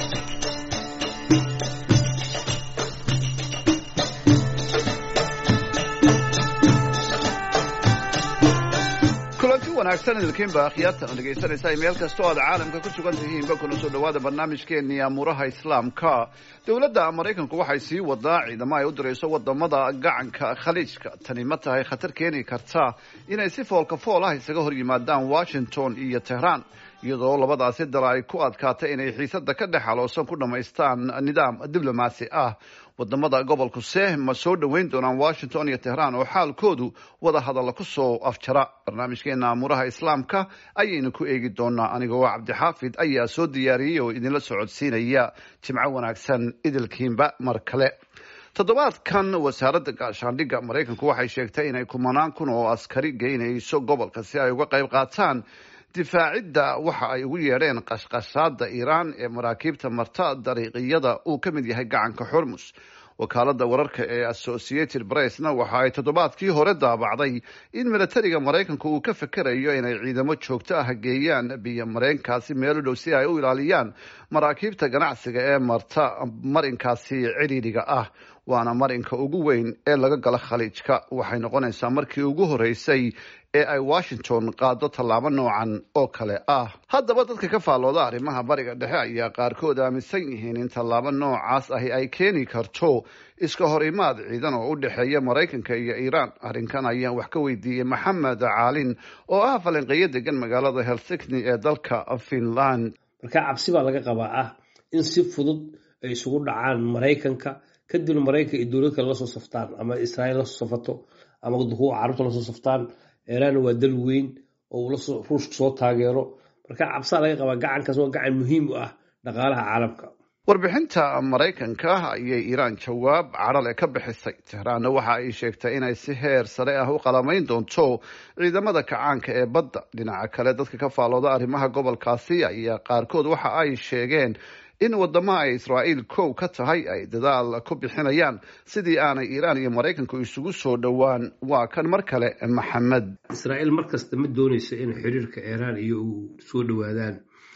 kulanti wanaagsan idinkiinba akhyaartan dhegaysanaysa meel kasta oo aad caalamka ku sugan tihiinba kuna soo dhawaada barnaamijkeennii amuuraha islaamka dowladda maraykanku waxay sii wadaa ciidamo ay u dirayso wadamada gacanka khaliijka tani ma tahay khatar keeni karta inay si foolka fool ah isaga hor yimaadaan washington iyo tehran iyadoo labadaasi dal ay ku adkaatay inay xiisada ka dhex aloosan ku dhammaystaan nidaam diblomaasi ah wadamada gobolku se ma soo dhoweyn doonaan washington iyo tehran oo xaalkoodu wada hadalla ku soo afjara barnaamijkeena amuuraha islaamka ayaynu ku eegi doonaa anigoo cabdixaafid ayaa soo diyaariyey oo idinla socodsiinaya jimco wanaagsan idilkiinba mar kale toddobaadkan wasaaradda gaashaandhigga maraykanku waxay sheegtay inay kumanaan kun oo askari geynayso gobolka si ay uga qayb qaataan difaacidda waxa ay ugu yeedheen qashqashaada iiraan ee maraakiibta marta dariiqiyada uu ka mid yahay gacanka xormus wakaalada wararka ee associated pressna waxa ay toddobaadkii hore daabacday in milatariga maraykanku uu ka fekerayo inay ciidamo joogto ah geeyaan biyo mareenkaasi meel u dhow si ay u ilaaliyaan maraakiibta ganacsiga ee marta marinkaasi cidhiidhiga ah waana marinka ugu weyn ee laga gala khaliijka waxay noqonaysaa markii ugu horeysay ee ay washington qaado tallaabo noocan oo kale ah haddaba dadka ka faallooda arrimaha bariga dhexe ayaa qaarkood aaminsan yihiin in tallaabo noocaas ahi ay keeni karto iska hor imaad ciidan oo u dhexeeya maraykanka iyo iiraan arrinkan ayaan wax ka weydiiyey maxamed caalin oo ah falanqeeyo degan magaalada helsikni ee dalka finland marka cabsi baa laga qabaa ah in si fudud ay isugu dhacaan maraykanka kadibna maraykanka iyo dowlad kale lasoo saftaan ama israa'iil lasoo safato ama kuwa carabta lasoo saftaan iiraan waa dal weyn oo uu ruushka soo taageero marka cabsaa laga qabaa gacankaas waa gacan muhiim u ah dhaqaalaha caalamka warbixinta maraykanka ayay iiraan jawaab cadhale ka bixisay tehraanna waxa ay sheegtay inay si heer sare ah u qalamayn doonto ciidamada kacaanka ee badda dhinaca kale dadka ka faallooda arrimaha gobolkaasi ayaa qaarkood waxa ay sheegeen in wadamaha ay israa'iil kow ka tahay ay dadaal ku bixinayaan sidii aanay iiraan iyo maraykanku isugu soo dhowaan waa kan mar kale maxamed israa'iil mar kasta ma doonayso in xiriirka iiraan iyo u soo dhowaadaan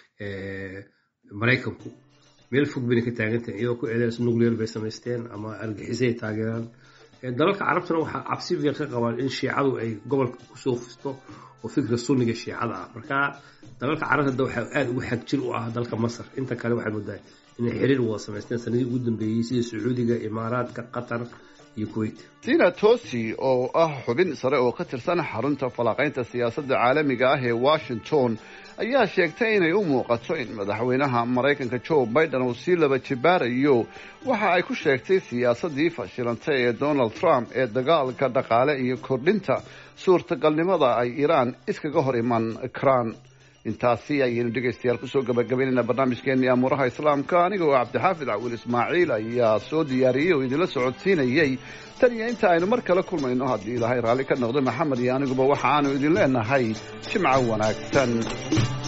maraykanku meel fog bayna ka taagantahay iyadoo ku eedeysa nuclear bay samaysteen ama argixisay taageeraan dalalka carabtana waxaa cabsi fiiq ka qabaan in shiicadu ay gobolka kusoo fusto oo fikra sunniga shiicada ah marka dalalka carabta waxaa aada ugu xagjir u ah dalka masar inta kale waxay moodaa inay xiriir wada samaysteen sanadii ugu dambeeyey sida sacuudiga imaaraadka qatar iyo kuwait dina tosi oo ah xubin sare oo ka tirsan xarunta falanqaynta siyaasadda caalamiga ah ee washington ayaa sheegtay inay u muuqato in madaxweynaha maraykanka joe biden uu sii laba jibaarayo waxa ay ku sheegtay siyaasadii fashilantay ee donald trump ee dagaalka dhaqaale iyo kordhinta suurtagalnimada ay iiraan iskaga hor iman karaan intaasi ayaynu dhegaystayaal kusoo gabagabaynayna barnaamijkeenii amuuraha islaamka anigoo cabdixaafid cawil ismaaciil ayaa soo diyaariyey oo idinla socodsiinayey tan iyo inta aynu mar kale kulmayno haddii ilaahay raalli ka noqdo maxamed iyo aniguba waxa aanu idin leenahay jimco wanaagsan